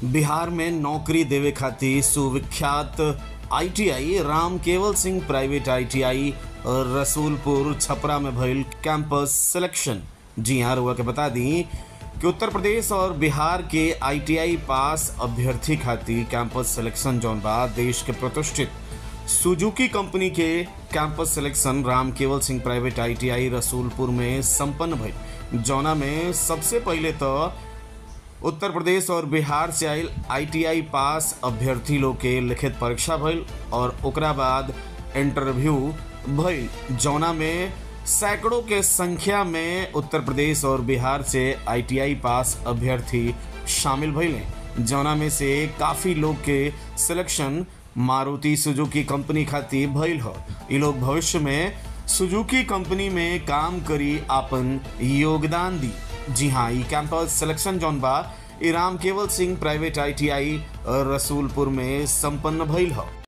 बिहार में नौकरी देवे खातिर सुविख्यात ITI Ram Kewal Singh private ITI Rasulpur Chhapra में भइल कैंपस सिलेक्शन जी हाँ रुआ के बता दी कि उत्तर प्रदेश और बिहार के आईटीआई पास अभ्यर्थी खातिर कैंपस सिलेक्शन जौन बा देश के प्रतिष्ठित सुजुकी कंपनी के campus selection Ram Kewal Singh private ITI Rasulpur में संपन्न भइल जौना में सबसे पहले तो उत्तर प्रदेश और बिहार से आयल आईटीआई पास अभ्यर्थी लोग के लिखित परीक्षा भइल और ओकरा बाद इंटरव्यू भइल जौना में सैकड़ों के संख्या में उत्तर प्रदेश और बिहार से आईटीआई पास अभ्यर्थी शामिल भइले जौना में से काफ़ी लोग के सिलेक्शन मारुति सुजुकी कंपनी खातिर भइल ह इ लोग भविष्य में सुजुकी कंपनी में काम करी आपन योगदान दी जी हाँ ई कैंपस सिलेक्शन जौन बा ई राम केवल सिंह प्राइवेट आईटीआई रसूलपुर में संपन्न भइल ह